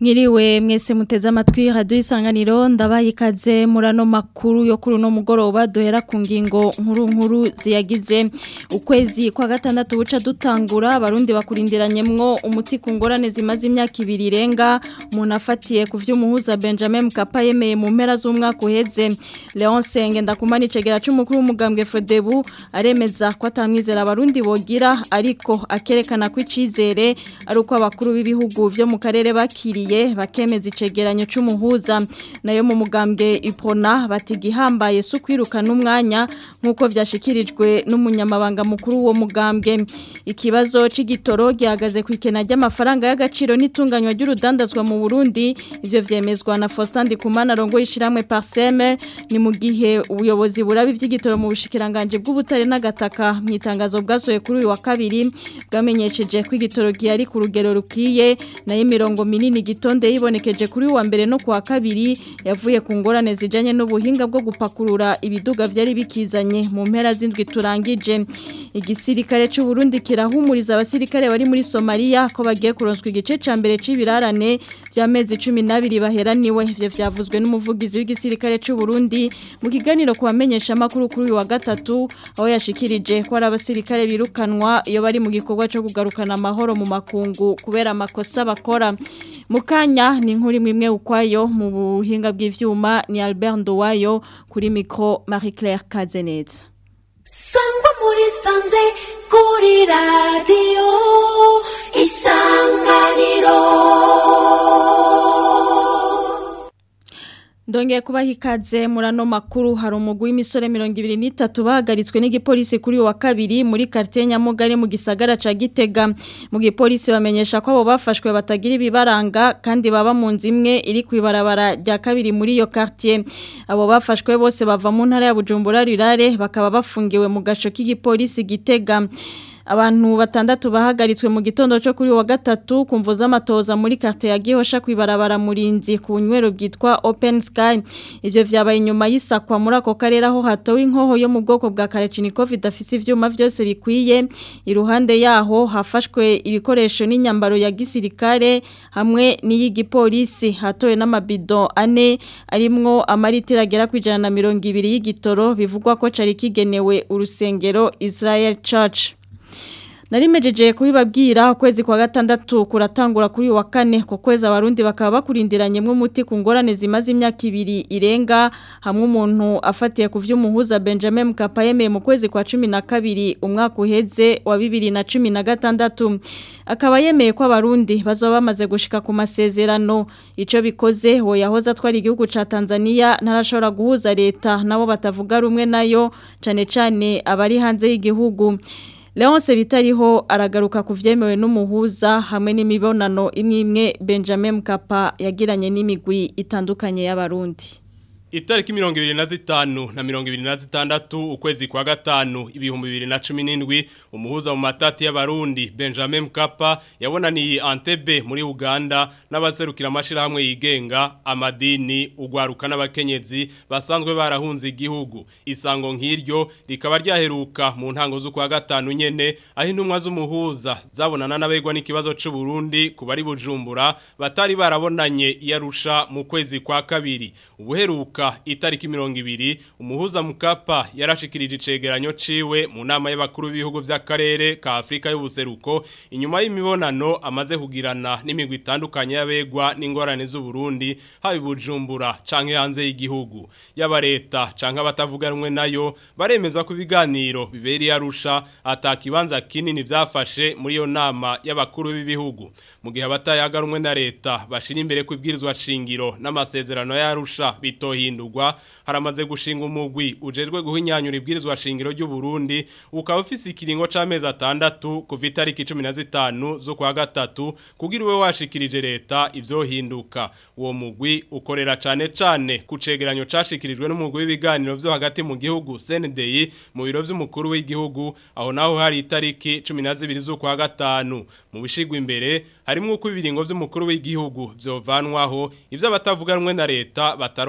Mwiriwe mwese muteze amatwi radio isanganiro ndabaye ikaze murano makuru yo kuri no mugoroba dohera ku ngingo nkuru nkuru ziyagize ukwezi kwa gatandatu buca dutangura abarundi bakurindiranyemwo umuti ku ngorane zimaze imyaka ibiri irenga umuntu afatiye ku vy'umuhuza Benjamin Mkapa yemeye mu mpera z'umwaka uheze Leon Senge ndakumana icegera c'umukuru w'umugambwe Frodebu aremeza ko atamwizera abarundi bogira ariko akerekana ko icizere ari uko abakuru b'ibihugu vyo mu karere bakiriye bakemeza icegeranyo c'umuhuza nayo mu mugambwe ipona bati gihambaye su kwirukana umwanya nkuko vyashikirijwe n'umunyamabanga mukuru wo mugambwe ikibazo c'igitoro gihagaze ku ikena ry'amafaranga y'agaciro n'itunganywa ry'urudandazwa mu Burundi ivyo vyemezwa na Faustin Ndikumana rongo yishiramwe Parseme ni mu gihe ubuyobozi burabi vy'igitoro mu bushikiranganje bw'ubutare n'agataka mu itangazo bwasoye kuri uyu wa kabiri bwamenyesheje ko igitoro gihari ku rugero rukwiye nayo imirongo minini gitonde yibonekeje kuri wa mbere no kuwa kabiri yavuye ku ngorane zijanye n'ubuhinga bwo gupakurura ibiduga vyari bikizanye mu mpera z'indwi turangije igisirikare c'u Burundi kirahumuriza abasirikare bari muri Somalia ko bagiye kuronswa igice ca mbere c'ibirarane vy'amezi 12 baheraniwe ivyo vyavuzwe n'umuvugizi w'igisirikare c'u Burundi mu kiganiro kubamenyesha makuru kuri uyu wa gatatu aho yashikirije ko ari abasirikare birukanwa iyo bari mu gikorwa cyo kugarukana amahoro mu makungu kubera amakosa bakora mukanya ni nkuri mwimwe ukwayo mu buhinga bw'ivyuma ni Albert Ndowayo kuri micro Marie Claire Kazeneza Sangwa muri sanze kuri radio isanganiro Ndongeye kubaha ikaze murano makuru hari umugwi w'imisore 23 bahagaritswe n'igipolisi kuri wa kabiri muri quartier Nyamugari mu gisagara ca Gitega mu gipolisi bamenyesha ko abo bafashwe batagira ibibaranga kandi baba mu nzimwe iri kwibarabara rya kabiri muri iyo quartier abo bafashwe bose bava mu ntara ya Bujumbura rirare bakaba bafungiwe mu gasho k'igipolisi Gitega abantu batandatu bahagaritswe mu gitondo cyo kuri wa gatatu kumvuza amatoza muri carte ya Gihosha kwibarabara murinzi ku nywero bwitwa Open Sky ivyo vyabaye inyuma y'isakwa muri ako karere aho hatowe inkoho yo mu bwoko bwa Kalachnikov idafise ivyuma vyose bikwiye iruhande yaho hafashwe ibikoresho n'inyambaro ya gisirikare hamwe n'iy'igipolisi hatowe n'amabido ane arimwo amaritira agera ku 120 y'igitoro bivugwa ko cari kigenewe urusengero Israel Church Narimejeje kubibabwira ukwezi kwa gatandatu kuratangura kuri wa kane ko kwezi abarundi bakaba bakurindiranye mu muti ku ngorane zimaze imyaka ibiri irenga hamwe umuntu afatiye ku vy'umuhuza Benjamin Mkapa yemeye mu kwezi kwa 12 umwaka uheze wa 2016 akaba yemeye ko abarundi bazoba bamaze gushika ku masezerano ico bikoze ho yahoza twari igihugu ca Tanzania ntarashobora guhuza leta nabo batavuga rumwe nayo cane cane abari hanze y'igihugu Leonce bitariho aragaruka ku vyemewe n'umuhuza hamwe n'imibonano imwe imwe Benjamin Mkapa yagiranye n'imigwi itandukanye y'abarundi. Itariki mirongo ibiri na zitanu na mirongo ibiri na zitandatu ukwezi kwa gatanu ibihumbi bibiri na cumi n'indwi umuhuza mu matati y'abarundi Benjamin Mkapa yabonaniye Entebbe muri Uganda n'abaserukira amashirahamwe yigenga amadini ugwaruka n'abakenyezi basanzwe barahunze igihugu isango nk'iryo rikaba ryaheruka mu ntango z'ukwa gatanu nyene aho intumwa z'umuhuza zabonana n'abegwa n'ikibazo c'u Burundi ku bari bujumbura batari barabonanye iyarusha mu kwezi kwa kabiri ubuheruka itariki mirongo ibiri umuhuza mukapa yarashikirije icegeranyo ciwe mu nama y'abakuru b'ibihugu vy'akarere ka Afrika y'ubuseruko inyuma y'imibonano amaze kugirana n'imigwi itandukanye y'abegwa n'ingorane z'u Burundi habi bujumbura canke hanze y'igihugu yaba leta canke abatavuga rumwe nayo baremeza ko ibiganiro biberi yarusha atakibanza kinini vyafashe muri iyo nama y'abakuru b'ibihugu mu gihe abatayaga rumwe na leta bashira imbere kwibwirizwa shingiro n'amasezerano yarusha bitohi guhindurwa haramaze gushinga umugwi ujejwe guhinyanyura ibwirizwa shingiro ry'u Burundi ukaba ufise ikiringo c'amezi atandatu kuva itariki 15 zo kwa gatatu kugira ube washikirije leta ivyohinduka uwo mugwi ukorera cane cane ku cegeranyo cashikirijwe n'umugwi w'ibiganiro vyo hagati mu gihugu CNDI mu biro vy'umukuru w'igihugu aho naho hari itariki 12 zo kwa gatanu mu bishigwa imbere harimo uko ibiringo vy'umukuru w'igihugu vyovanwaho ivyo abatavuga rumwe na leta batarota bu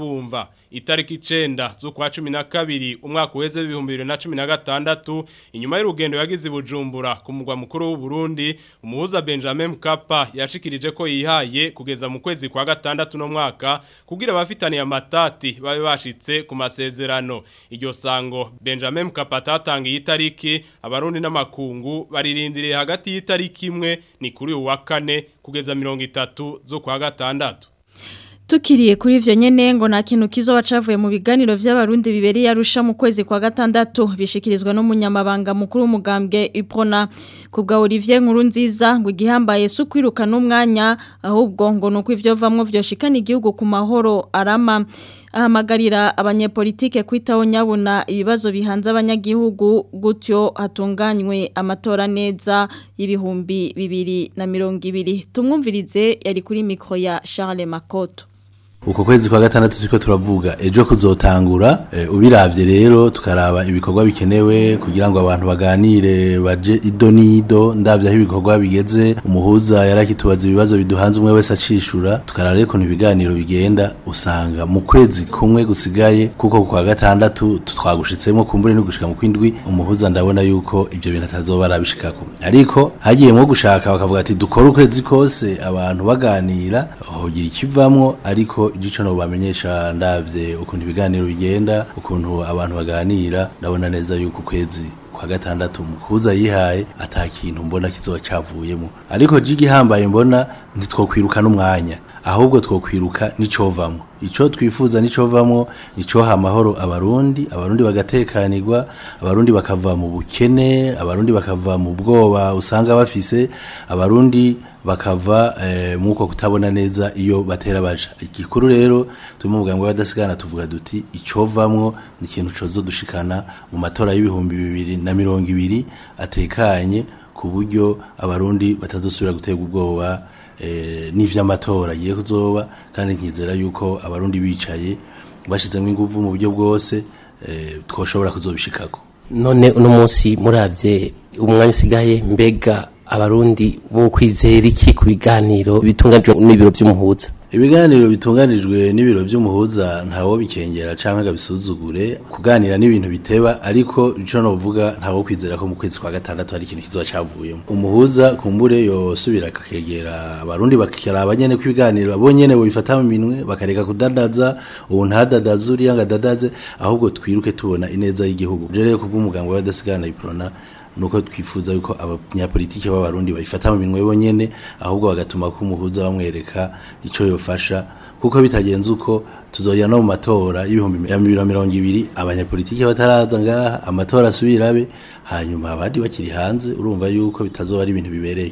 bumva itariki icenda z'ukwa cumi na kabiri umwaka uheze w'ibihumbi bibiri na cumi na gatandatu inyuma y'urugendo yagize i bujumbura ku mugwa mukuru w'u Burundi umuhuza Benjamin Mkapa yashikirije ko yihaye kugeza mu kwezi kwa gatandatu no mwaka kugira abafitaniye amatati babe bashitse ku masezerano iryo sango Benjamin Mkapa atatangiye itariki abarundi n'amakungu baririndiriye hagati y'itariki imwe ni kuri uwa kane kugeza mirongo itatu zo kwa gatandatu Tukiriye kuri ivyo nyene ngo nta kintu kizoba cavuye mu biganiro vy'abarundi biberi yarusha mu kwezi kwa gatandatu bishikirizwa n'umunyamabanga mukuru w'umugambwe Iprona kubwa Olivier Nkuru nziza ngo igihambaye su kwiruka n'umwanya ahubwo ngo nuko ivyo vamwo vyoshikana igihugu ku mahoro arama ahamagarira abanyepolitike kwitaho nyabuna ibibazo bihanze abanyagihugu gutyo hatunganywe amatora neza y'ibihumbi bibiri na mirongo ibiri tumwumvirize yari kuri mikro ya Charles Makoto uko kwezi kwa gatandatu turiko turavuga ejo kuzotangura e, ubiravye rero tukaraba ibikorwa bikenewe kugira ngo abantu baganire baje ido nido ndavye aho ibikorwa bigeze umuhuza yarakitubaza ibibazo biduhanze umwe wese acishura tukaraba rero ukuntu ibiganiro bigenda usanga mu kwezi kumwe gusigaye kuko kwa gatandatu twagushitsemo kumbure no gushika mu kwindwi umuhuza ndabona yuko ivyo bintu atazoba arabishikako ariko hagiyemwo gushaka bakavuga ati dukora ukwezi kose abantu baganira hogira ikivamwo ariko igico no bamenyesha ndavye ukuntu ibiganiro bigenda ukuntu abantu baganira ndabona neza yuko kwezi kwa gatandatu mukuza yihaye atakintu mbona kizoba cavuyemo ariko jigi hambaye mbona ntitwokwirukana umwanya ahubwo twokwiruka nicovamwo ico twifuza nicovamwo nicoha amahoro abarundi abarundi bagatekanirwa abarundi bakava mu bukene abarundi bakava mu bwoba usanga bafise abarundi bakava eh, muko kutabona neza iyo batera baja igikuru rero turi mu bwango badasigana tuvuga duti icovamwo ni ikintu cozo dushikana mu matora y'ibihumbi bibiri na mirongo ibiri atekanye ku buryo abarundi batazosubira guterwa ubwoba eh, n'ivy'amatora agiye kuzoba kandi nkizera yuko abarundi bicaye bashizemo inguvu mu buryo bwose eh, twoshobora kuzobishikako none uno munsi muravye umwanya usigaye mbega abarundi bo kwizera iki ku biganiro bitunganijwe n'ibiro by'umuhuza ibiganiro bitunganijwe n'ibiro by'umuhuza ntawo bikengera canke gabisuzugure kuganira n'ibintu biteba ariko ico no vuga ntawo kwizera ko mu kwezi kwa gatandatu hari ikintu kizoba cavuyemo umuhuza kumbure yosubira akakegera abarundi bakiraba nyene ko ibiganiro abo nyene bo bifata mu minwe bakareka kudadaza ubu ntadadaza uriya ngo adadaze ahubwo twiruke tubona ineza y'igihugu je rero kubw'umugango w'abadasigana iprona nuko twifuza yuko abanyapolitike b'abarundi bayifata mu minwe bonyene ahubwo bagatuma ko umuhuza bamwereka ico yofasha kuko bitagenze uko tuzoya no mu matora y'ibihumbi ya bibiri na mirongo ibiri abanyapolitike bataraza ngaha amatora asubirabe hanyuma abandi bakiri hanze urumva yuko bitazoba ari ibintu bibereye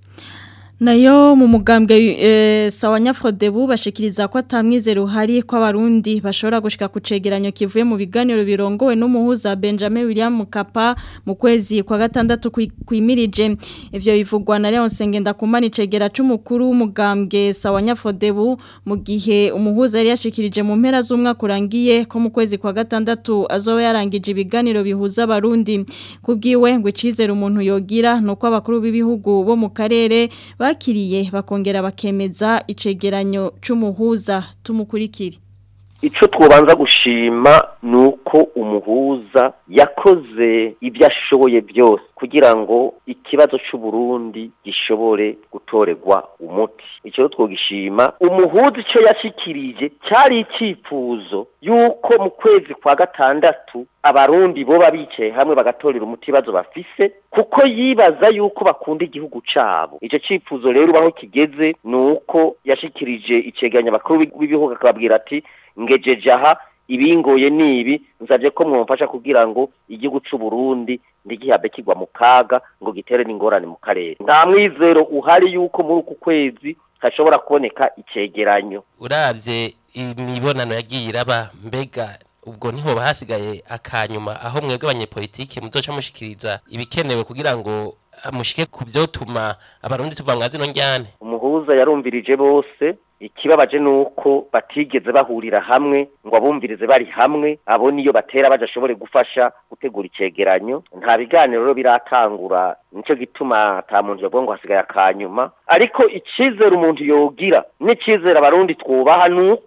Nayo mu mugambwe e, sawa nyafrodebu bashikiriza ko atamwizero uhari ko abarundi bashobora gushika ku cegeranyo kivuye mu biganiro birongowe n'umuhuza Benjamin William Mukapa mu kwezi kwa gatandatu kwimirije ivyo bivugwa na Leon Sengenda kumana icegera c'umukuru w'umugambwe sawa nyafrodebu mu gihe umuhuza yari yashikirije mu mpera z'umwaka urangiye ko mu kwezi kwa gatandatu azoba yarangije ibiganiro bihuza abarundi kubwiwe ngo icizere umuntu yogira nuko abakuru b'ibihugu bo mu karere bakiriye bakongera bakemeza icegeranyo c'umuhuza tumukurikire icyo twobanza gushima ni uko umuhuza yakoze ibyo ashoboye byose kugira ngo ikibazo cy'uburundi gishobore gutorerwa umuti icyo twogishima umuhuza icyo yashyikirije cyari icyifuzo y'uko mu kwezi kwa gatandatu abarundi boba bicaye hamwe bagatorera umuti ibibazo bafise kuko yibaza yuko bakunda igihugu cyabo icyo cyifuzo rero aho kigeze ni uko yashyikirije icyegeranyo abakuru b'ibihugu akababwira ati ngejeje aha ibingoye nibi nsabye ko mwumfasha kugira ngo igihugu cy'u Burundi ntigihabe kigwa mu kaga ngo gitere n'ingorane mu karere nta mwizero uhari yuko muri uku kwezi hashobora kuboneka icegeranyo uravye imibonano yagiye iraba mbega ubwo niho bahasigaye akanyuma aho mwebwe abanyepolitike muzoca mushikiriza ibikenewe kugira ngo mushike ku vyotuma abarundi tuva mwa zino njyane umuhuza yarumvirije bose ikibabaje nuko batigeze bahurira hamwe ngo abumvirize bari hamwe abo niyo batera badashobore gufasha gutegura icegeranyo nta biganiro rero biratangura nico gituma ata muntu yavuga ngo hasigaye akanyuma ariko icizere umuntu yogira n'icizere abarundi twubaha nuko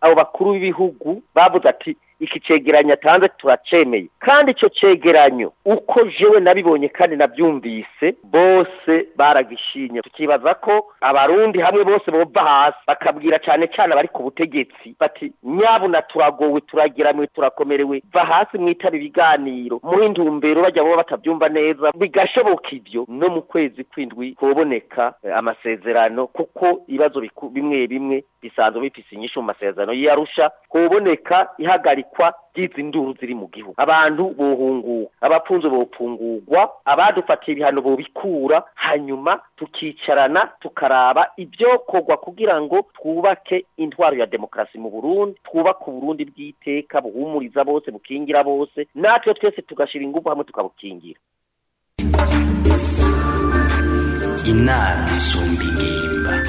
abo bakuru b'ibihugu bavuze ati iki cegeranyo atanze turacemeye kandi ico cegeranyo uko jewe nabibonye kandi navyumvise bose baragishinye tukibaza ko abarundi hamwe bose bova hasi bakabwira cane cane abari ku butegetsi bati nyabuna turagowe turagiramwe turakomerewe va hasi mwitaba ibiganiro muhe intumbero bajya bo batavyumva neza bigashoboka ivyo no mu kwezi kwindwi hoboneka eh, amasezerano kuko ibibazo biku- bimwe bimwe bisanzwe bifise inyishu mu masezerano y'Arusha hoboneka ihagarikwa ry'izi nduru ziri mu gihugu abantu bohunguka abapfunzo bopfungurwa abadufatiye ibihano bobikura hanyuma tukicarana tukaraba ibyokorwa kugira ngo twubake intwaro ya demokarasi mu Burundi twubake Uburundi bw'iteka buhumuriza bose bukingira bose natwe twese tugashira ingufu hamwe tukabukingira inama isumba ingimba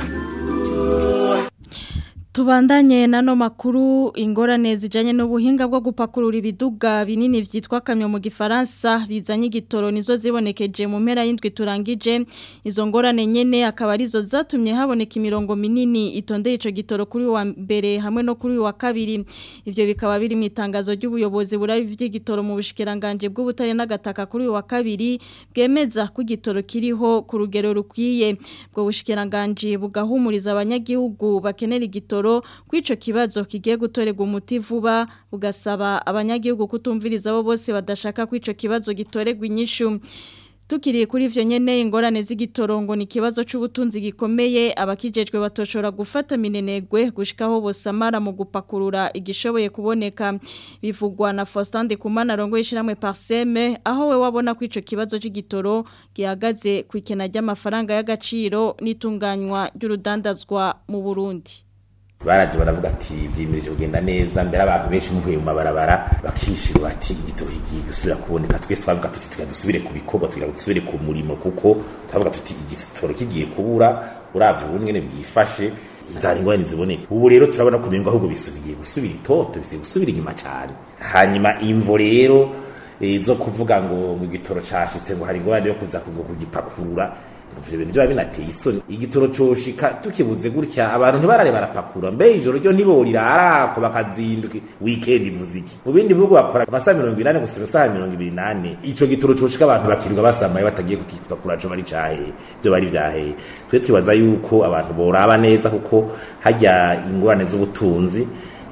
Tubandanye nano makuru ingorane zijanye n'ubuhinga bwo gupakurura ibiduga binini vyitwa kamyo mu gifaransa bizanye igitoro nizo zibonekeje mu mpera y'indwi turangije izo ngorane nyene akaba arizo zatumye haboneka imirongo minini itondeye ico gitoro kuri wa mbere hamwe no kuri wa kabiri ivyo bikaba biri mu itangazo ry'ubuyobozi burabi vy'igitoro mu bushikiranganje bw'ubutare n'agataka kuri wa kabiri bwemeza ko igitoro kiriho ku rugero rukwiye bwo bushikiranganje bugahumuriza abanyagihugu bakenera igitoro kw'ico kibazo kigiye gutorerwa umuti vuba bugasaba abanyagihugu kutumviriza abo bose badashaka kw'ico kibazo gitorerwa inyishu Tukiriye kuri ivyo nyene ingorane z'igitorongo ni kibazo c'ubutunzi gikomeye abakijejwe batoshora gufata minenegwe gushikaho bosamara mu gupakurura igishoboye kuboneka bivugwa na Faustin de Kumana rongo yishiramwe Parseme aho we wabona ko ico kibazo c'igitoro gihagaze ku ikena ry'amafaranga y'agaciro n'itunganywa ry'urudandazwa mu Burundi baraje baravuga ati vyimirije kugenda neza mbere abantu benshi muvuye mu mabarabara bakishira bati igitoro kigiye gusubira kuboneka twese twavuga tuti tugira dusubire ku bikorwa tugira dusubire ku murimo kuko twavuga tuti igitoro kigiye kubura uravye ubundi ngene bwifashe inzara ingorane ziboneka ubu rero turabona kumenga ahubwo bisubiye gusubira itoto bisubiye gusubira inyuma cane hanyuma imvo rero eh, zo kuvuga ngo mu gitoro cashitse ngo hari ingorane yo kuza ngo kugipakurura ivyo bintu biba binateye isoni igitoro coshika tukibuze gutya abantu ntibarare barapakura mbe ijoro ryo ntiborirara ko bakazinduka weekend ivuze iki mu bindi bihugu bakora amasaha mirongo inani gusa isaha mirongo ibiri nane ico gitoro coshika abantu bakirirwa basamaye batagiye kukipakura co bari cahe vyo bari vyahe twe twibaza yuko abantu boraba neza kuko hajya ingorane z'ubutunzi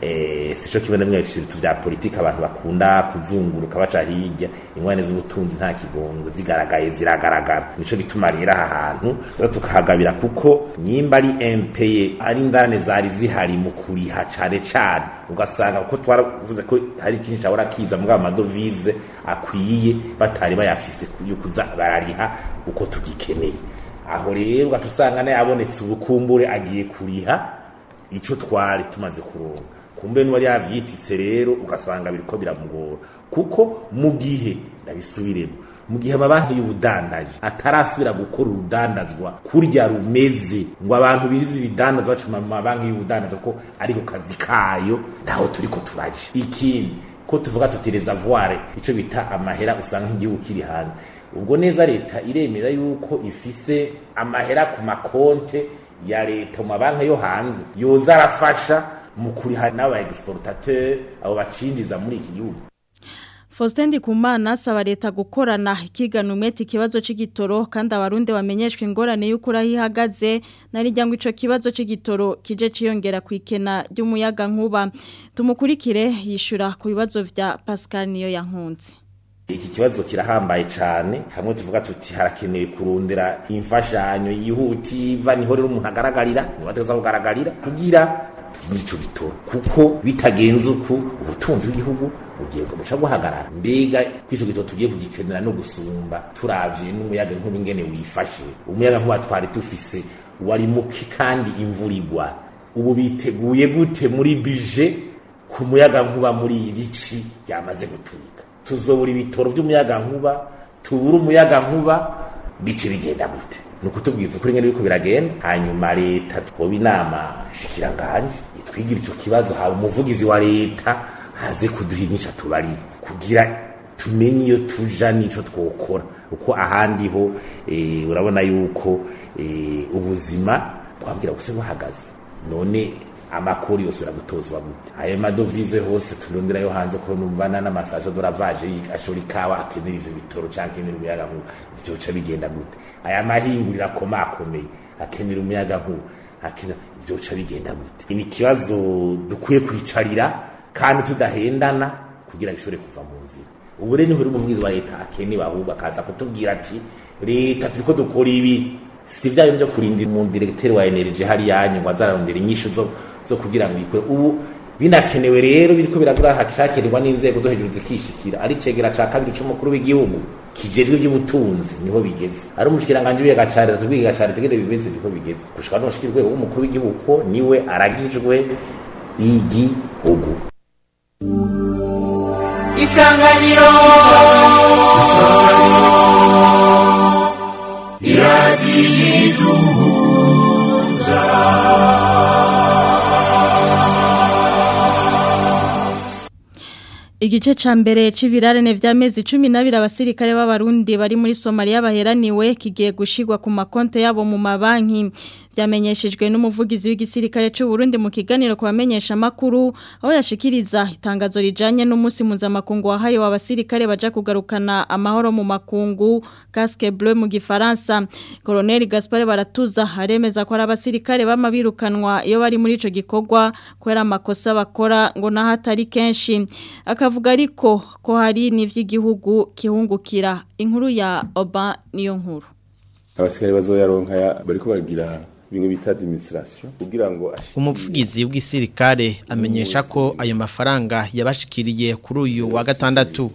eh sico kimwe na mwe ibintu vya politika abantu bakunda kuzunguruka baca hirya ingwane z'ubutunzi nta kigongo zigaragaye ziragaragara nico gituma rero aha hantu rero tukahagabira kuko nyimba ari MPE ari ingane zari zihari mu kuriha cane cane ugasanga kuko twaravuze ko hari ikintu cyahora kiza mu amadovize akwiye batari bayafise yo kuza barariha uko tugikeneye aho rero ugaca usanga nayo abonetse ubukumbure agiye kuriha ico twari tumaze kuronka kumbe n'uwari yavyititse rero ugasanga biriko biramugora kuko mu gihe ndabisubiremo mu gihe amabanki y'ubudandaji atarasubira gukora urudandazwa kurya rumeze ngo abantu bize ibidandazwa baca mu mabanki y'ubudandaji ko ariko kazi kayo ntaho turiko turaje ikindi ko tuvuga tuti reservoir ico bita amahera usanga nk'igihugu kiri hanze ubwo neza leta iremera yuko ifise amahera ku makonte ya leta mu mabanki yo hanze yoza arafasha mu kuriha n'aba exportateur abo bacinjiza muri iki gihugu Faustin Ndikumana asaba leta gukorana ikigana umwete ikibazo c'igitoro kandi abarundi bamenyeshwe ingorane y'uko ihagaze narijya ngo ico kibazo c'igitoro kije ciyongera ku ikena ry'umuyaga nkuba tumukurikire yishura ku bibazo vya Pascal niyo yankunze iki kibazo kirahambaye cyane hamwe tuvuga tuti harakenewe kurondera imfashanyo yihutiva niho rero umuntu agaragarira nibateza kugaragarira kugira ico bitoro kuko bitagenze uku ubutunzi bw'igihugu bugiye guca guhagarara mbega kwico gitoro tugiye kugikenera no gusumba turavye n'umuyaga nkuba ingene wifashe umuyaga nkuba twari dufise wari muki kandi imvura igwa ubu biteguye gute muri bije ku muyaga nkuba muri iri ci ryamaze guturika tuzobura ibitoro by'umuyaga nkuba tubura umuyaga nkuba bice bigenda gute ni ukutubwiza ukuri ngene biriko biragenda hanyuma leta twoba inama shikiranganje itwigira ico kibazo haba umuvugizi wa leta haze kuduha inyisha tubarira kugira tumenye iyo tuja n'ico twokora uko ahandi ho e, urabona yuko e, ubuzima twabwira buse buhagaze none amakuru yose uragutozwa gute ayo madovize hose turondera yo hanze ko numvana n'amastasyo doravaje ashora ikawa akenera ivyo bitoro canke akenera umuyaga nkuba vyoca bigenda gute aya mahinguriro akomakomeye akenera umuyaga nkuba akenera vyoca bigenda gute ni ikibazo dukwiye kwicarira kandi tudahendana kugira gishobore kuva mu nzira ubu rero niho umuvugizi wa leta akenewe ahubwo akaza kutubwira ati leta turiko dukora ibi si vya bintu vyo kurindira umuntu diregiteri wa energy hari yanyu ngo azararondera inyishu zo zo kugira ngo ikore ubu binakenewe rero biriko biragura hakishakirirwa n'inzego zo hejuru zikishikira ari cegera ca kabiri c'umukuru w'igihugu kijejwe iby'ubutunzi niho bigeze ari umushikiranganje w'agacarira tubwiye gacarira tegere bimeze niko bigeze gushika no mushikira urwego w'umukuru w'igihugu ko niwe aragijwe igihugu isanganiro Igice ca mbere c'ibirarane vy'amezi 12 abasirikare b'abarundi bari muri Somalia baheraniwe kigiye gushigwa ku makonte yabo mu mabanki vyamenyeshejwe n'umuvugizi w'igisirikare c'u Burundi mu kiganiro ku bamenyesha makuru aho yashikiriza itangazo rijanye n'umunsi mpuzamakungu wahariwe abasirikare baja kugarukana amahoro mu makungu casque bleu mu gifaransa Colonel Gaspard Baratuza haremeza ko ari abasirikare bamabirukanwa iyo bari muri ico gikorwa kwera amakosa bakora ngo nahatari kenshi akavuga ariko ko hari n'ivy'igihugu kihungukira inkuru ya Oba niyo nkuru abasikari bazoyaronka ya- bariko baragira bimwe bita administration kugira ngo ashike umuvugizi w'igisirikare amenyesha ko ayo mafaranga yabashikiriye kuri uyu wa gatandatu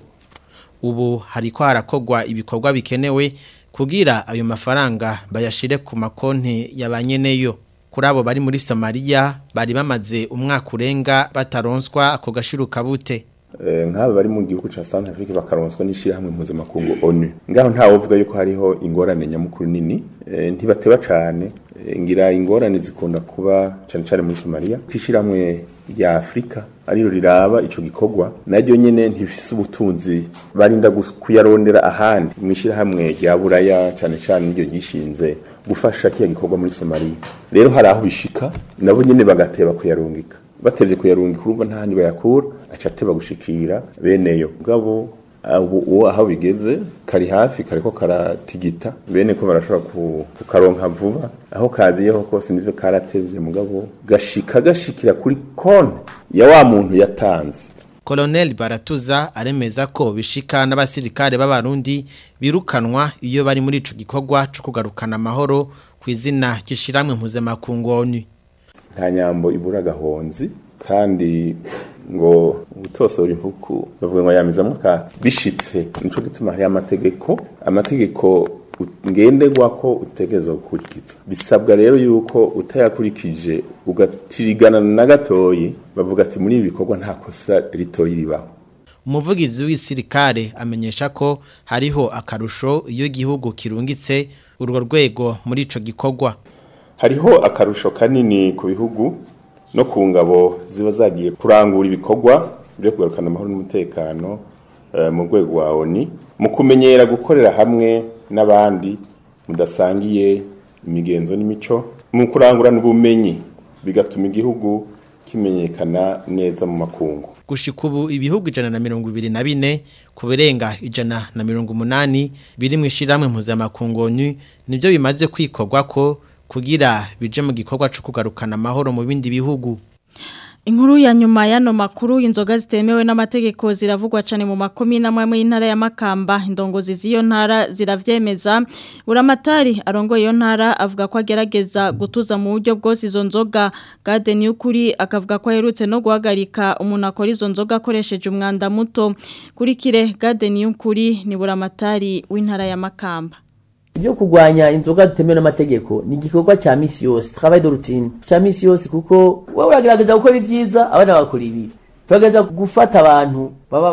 ubu hariko harakogwa ibikorwa bikenewe kugira ayo mafaranga bayashire ku makonti ya banyeneyo kuri abo bari muri Somalia bari bamaze umwaka urenga bataronswa ako gashiruka bute Eh, nk'aba bari mu gihugu ca South Africa bakaronswa n'ishirahamwe mpuzamakungu ONU ngaho ntawe uvuga yuko hariho ingorane nyamukuru nini eh, ntibateba cane Eh, ngira ingorane zikunda kuba cane cane muri Somalia kwishirahamwe rya Afrika ariro riraba ico gikorwa naryo nyene ntifise ubutunzi barinda gus- kuyarondera ahandi mwishirahamwe rya Buraya cane cane niryo gishinze gufasha kiya gikorwa muri Somalia rero hari aho bishika nabo nyene bagateba kuyarungika batevye kuyarungika urumva nta handi bayakura aca ateba gushikira beneyo mugabo ubu uwo aho bigeze kari hafi kariko karatigita bene ko barashobora ku- kukaronka vuba aho kaziyeho kose nivyo karatevye mugabo gashika gashikira kuri konti ya wa muntu yatanze Colonel Baratuza aremeza ko bishika n'abasirikare b'abarundi birukanwa iyo bari muri ico gikorwa cyo kugarukana amahoro ku izina gishiramwe mpuzamakungu ONU nta nyambo ibura agahonzi kandi ngo utosora impuku bavuga ngo yamizamwo akatsi bishitse nico gituma hariho amategeko amategeko u- ngenderwako utegerezwa gukurikiza bisabwa rero yuko utayakurikije ugatirigana na gatoyi bavuga ati muri ibi bikorwa nta kosa ritoyi ribaho umuvugizi w'isirikare amenyesha ko hariho akarusho iyo igihugu kirungitse urwo rwego muri ico gikorwa hariho akarusho kanini ku bihugu no ku ngabo ziba zagiye kurangura ibikorwa byo kugarukana amahoro n'umutekano eh, mu rwego rwa ONU mu kumenyera gukorera hamwe n'abandi mudasangiye imigenzo n'imico mu kurangurana ubumenyi bigatuma igihugu kimenyekana neza mu makungu gushika ubu ibihugu ijana na mirongo ibiri na bine ku birenga ijana na mirongo umunani biri mu ishiramwe mpuzamakungu ONU nibyo bimaze kwikorwa ko kugira bije mu gikorwa cyo kugarukana amahoro mu bindi bihugu Inkuru ya nyuma yano makuru inzoga zitemewe n'amategeko ziravugwa cyane mu makomi n'amwe y'intara ya Makamba indongozi z'iyo ntara ziravyemeza buramatari arongoye iyo ntara avuga ko agerageza gutuza mu buryo bwose izo nzoga Garden y'ukuri akavuga ko aherutse no guhagarika umuntu akora izo nzoga akoresheje umwanda muto kuri kire Garden y'ukuri ni buramatari w'intara ya Makamba Ibyo kurwanya inzoga zitemewe n'amategeko ni igikorwa cya misi yose travail de routine cya misi yose kuko wowe uragerageza gukora ibyiza abana bagakora ibibi turagerageza gufata abantu baba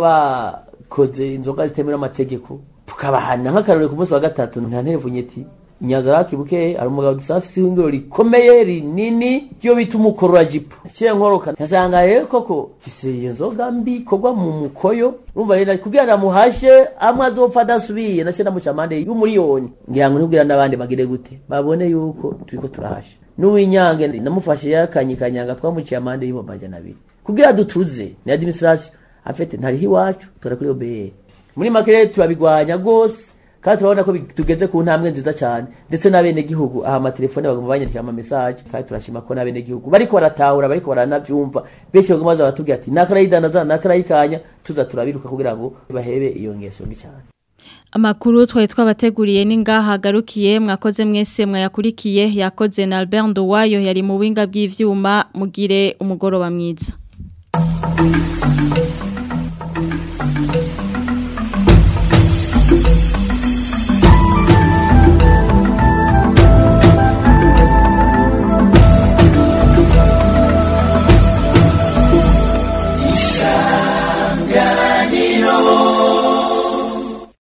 bakoze inzoga zitemewe n'amategeko tukabahana nk'akarore ku munsi wa gatatu nta nterevunyeti inyanza bakibuke hari umugabo dusanga afise ihingiro rikomeye rinini ryo bita umukorora jipo kiye nkoroka nkasanga rero koko fise iyo nzoga mbi ikorwa mu mukoyo urumva rero kugira namuhashe amwe azopfa adasubiye nace namuca amande y'umuriyoni ngira ngo nibwira n'abandi bagire gute babone yuko turiko turahasha n'uwinyange namufashe yakanyikanyanga twamuciye amande y'ibihumbi amajana abiri kugira dutuze ni administration afite ntariho iwacu tora kuri OBR muri make rero turabigwanya rwose kandi turabona ko bi- tugeze ku ntambwe nziza cyane ndetse n'abenegihugu aha amatelefone bagomba banyandikira ama message kandi turashima ko n'abenegihugu bariko baratahura bariko baranavyumva benshi bagomba baza batubwira ati nakarayidanaza nakarayikanya tuza turabiruka kugira ngo bahebe iyo ngeso mbi cyane Amakuru twari twabateguriye ni ngaha hagarukiye mwakoze mwese mwayakurikiye yakoze na Albert Ndowayo yari mu winga bw'ivyuma mugire umugoroba mwiza